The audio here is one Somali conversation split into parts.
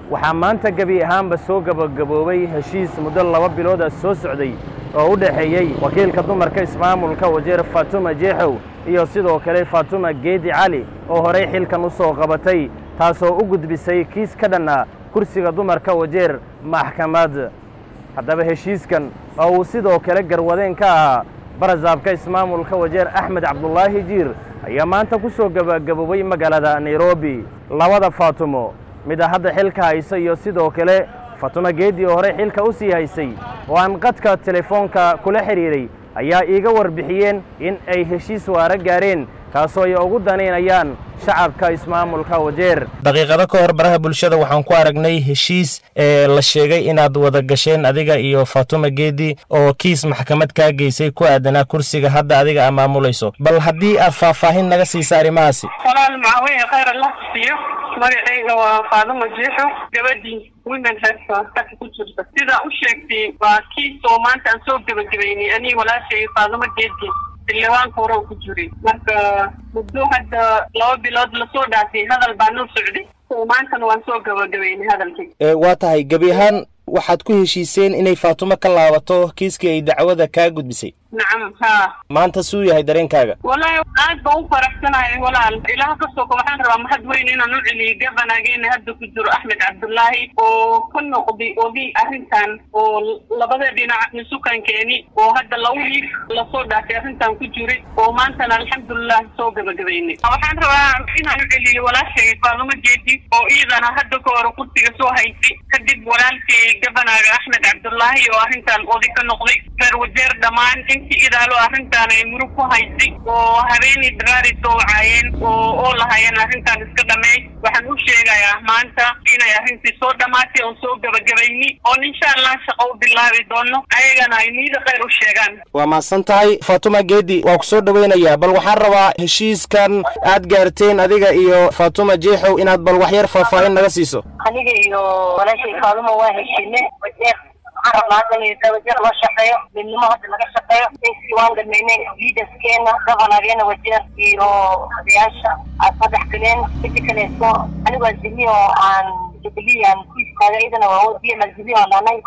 waxaa maanta gebi ahaanba soo gebagaboobay heshiis muddo laba bilooda soo socday oo u dhexeeyey wakiilka dumarka ismaamulka wajeer faatuma jeexow iyo sidoo kale faatuma geedi cali oo horey xilkan u soo qabatay taasoo u gudbisay kiis ka dhanna kursiga dumarka wajeer maxkamad haddaba heshiiskan oo uu sidoo kale garwadeen ka ahaa barasaabka ismaamulka wajeer axmed cabdulaahi jiir ayaa maanta ku soo gebagaboobay magaalada nairobi labada faatumo mida hadda xilka haysa iyo sidoo kale faatuma geedi oo horey xilka u sii haysay oo aan qadka telefoonka kula xidhiidhay ayaa iiga warbixiyeen in ay heshiis waara gaareen kaasoo ay ugu danaynayaan shacabka ismaamulka wajeer daqiiqado ka hor baraha bulshada waxaan ku aragnay heshiis ee la sheegay inaad wada gasheen adiga iyo faatuma geedi oo kiis maxkamad kaa geysay ku aadanaa kursiga hadda adiga aa maamulayso bal haddii aad faahfaahin naga siisa arrimahaasi walaal macaweye khayr allah siiyo magacayga waa faaduma jeexo gabadhii women health ku jirta sidaa u sheegtay waa kiis oo maanta aan soo gebagabeynay anii walaashay faaduma geedi xildhibaanka hore ku jiray marka muddo hadda laba bilood lasoo dhaafay hadal baa noo socday maantana waan soo gabagabeynay hadalkii waa tahay gebi ahaan waxaad ku heshiiseen inay faatumo ka laabato kiiskii ay dacwada kaa gudbisay nacam haa maanta suu yahay dareenkaaga wallaahi aad baan u faraxsanahay walaal ilaah ka soko waxaan rabaa mahad weyn inaan u celiyo gabanageena hadda ku jiro axmed cabdullaahi oo ka noqday ogi arrintan oo labada dhinac nisukankeeni oo hadda laba wiig lasoo dhaafay arrintan ku jiray oo maantana alxamdulilah soo gabagabeynay waxaan rabaa inaan u celiyo walaashay faadumo jeedi oo iyadana hadda ka hore kursiga soo haysay kadib walaalkay gabanaaga axmed cabdullaahi oo arrintan oday ka noqday reer wajeer dhammaan intii idaalo arrintan ay murug ku haysay oo habeenii daraari soo wacaayeen oo oo lahaayeen arrintan iska dhameey waxaan u sheegayaa maanta inay arrintii soo dhammaatay oo soo gabagabayni oon insha allah shaqo u bilaabi doono ayagana ay niida khayr u sheegaan waa mahadsan tahay faatuma geedi waa ku soo dhoweynayaa bal waxaan rabaa heshiiskan aad gaarteen adiga iyo faatuma jeexow inaad bal waxyar faahfaahin naga siiso aniga iyo walaashay faaduma waa heshiine wajeer waxaan rabnaa hadda in wajeer loo shaqeeyo midnimo hadda laga shaqeeyo insi waan dhameynay leaderskeena governorgeena wajeer iyo odayaasha aad madax galeen midi kaleeto anigu azimiyo aan jubilean ku istaaga iyadana waa wadiya mazimiyo aan anay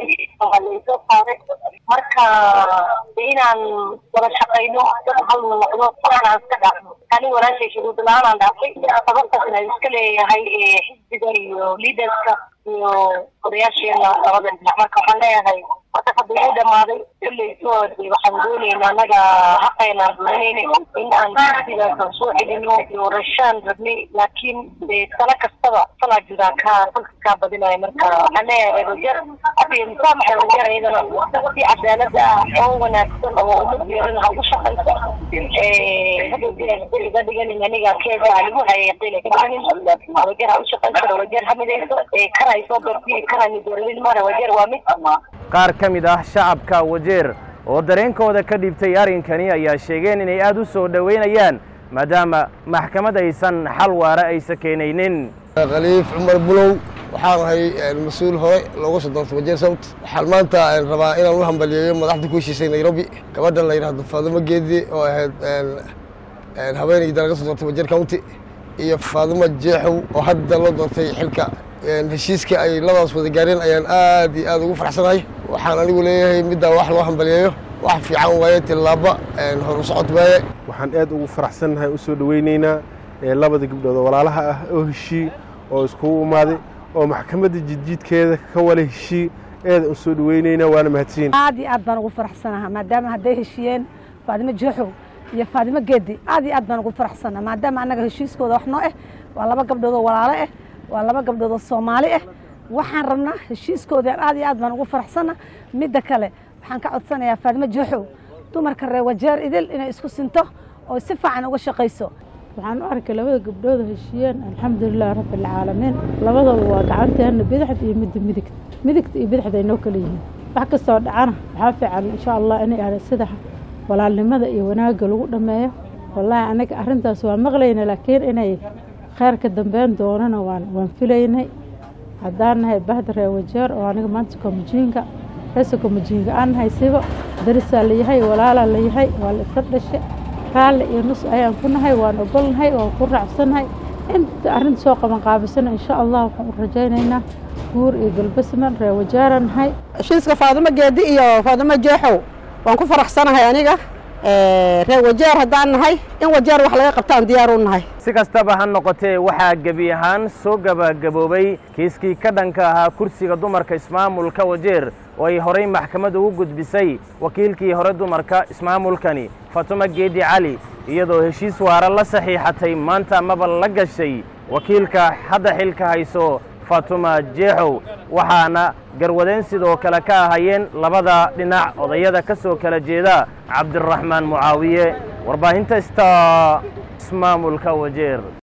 laysoo saaray marka inaan wada shaqeyno dad halna noqdo waxaan aan iska dhaafno aniga walaashay shuruud la-aan aan dhaafay sababtaasna iska leeyahay xisbiga iyo leaderska iyo odayaasheena labada dhinac marka waxaan leeyahay wata hadda uu dhamaaday kulleyso waxaan dooneynaa anaga xaqeynaan dooneyna in aan xisbigaasaan soo celino iyo rashaan rabnay laakiin sano kastaba salaa jiraa kaa dalka kaa badinayo marka waxaan leeyahay wajeer hadiyo musaamaxa wajeer iyadana si cadaalada ah oo wanaagsan oo umad yeelana ha ugu shaqaysa hadowga dhiganin aniga keeda lagu hayay qila ka dhiganin wajeer ha u shaqaysa wajeer ha midayso karay soo doortay karani dooranin mara wajeer waa mid qaar ka mid ah shacabka wajeer oo dareenkooda ka dhibtay arrinkani ayaa sheegeen inay aad u soo dhoweynayaan maadaama maxkamad aysan xal waara aysa keenaynin khaliif cumar bulow waxaan ahay mas-uul hore looga soo doortay wajeer sabt waxaan maanta rabaa inaan u hambaliyeeyo madaxda ku heshiisay nairobi gabadha la yidhaahdo faadumo geedi oo ahayd haweeneydii laga soo doortay wajeer county iyo faadumo jeexow oo hadda loo doortay xilka heshiiska ay labadaas wada gaareen ayaan aad iyo aad ugu faraxsanahay waxaan anigu leeyahay middaa wax loo hambaliyeeyo wax fiican waaye tillaaba horu socod waaye waxaan aad ugu faraxsannahay u soo dhoweynaynaa labada gabdhood oo walaalaha ah oo heshii oo iskugu imaaday oo maxkamadda jidjiidkeeda ka wala heshii aad u soo dhoweynaynaa waana mahadsiin aad iyo aad baan ugu faraxsanaha maadaama hadday heshiiyeen faadimo jeexow iyo faadimo geedi aad iyo aad baan ugu faraxsanaha maadaama annaga heshiiskooda wax noo ah waa laba gabdhood oo walaalo ah waa laba gabdhood oo soomaali ah waxaan rabnaa heshiiskoodan aad iyo aad baan ugu faraxsana midda kale waxaan ka codsanayaa faadimo jeexow dumarka reer wajeer idil inay isku sinto oo si fiican uga shaqayso waxaan u arkay labada gabdhood heshiiyeen alxamdulilahi rabbi alcaalamiin labadooda waa gacanteena bidixda iyo midda midigta midigta iyo bidixda ay noo kala yihiin wax kastoo dhacana waxaa fiican insha allah inay ahda sida walaalnimada iyo wanaagga lagu dhammeeyo wallaahi anaga arrintaas waa maqlayna laakiin inay kheyrka dambeyn doonana waan waan filaynay haddaan nahay bahda reer wajeer oo aniga maanta komajiinka reesa komajiinka aan nahay siba darisaa layahay walaalaa layahay waa la isla dhashay raalli iyo nus ayaan ku nahay waan ogolnahay waan ku raacsannahay inta arrinta soo qaban qaabisana insha allah waxaan u rajaynaynaa guur iyo galbasman reer wajaaran nahay heshiiska faadumo geedi iyo faadumo jeexow waan ku faraxsanahay aniga reer wajeer haddaan nahay in wajeer wax laga qabtaan diyaar u nahay si kastaba ha noqotee waxaa gebi ahaan soo gabagaboobay kiiskii ka dhanka ahaa kursiga dumarka ismaamulka wajeer oo ay horay maxkamad ugu gudbisay wakiilkii hore dumarka ismaamulkani fatumo geedi cali iyadoo heshiis waara la saxiixatay maanta amaba la gashay wakiilka hadda xilka hayso fatuma jeexow waxaana garwadeen sidoo kale ka ahayeen labada dhinac odayada ka soo kala jeeda cabdiraxmaan mucaawiye warbaahinta sta ismaamulka wajeer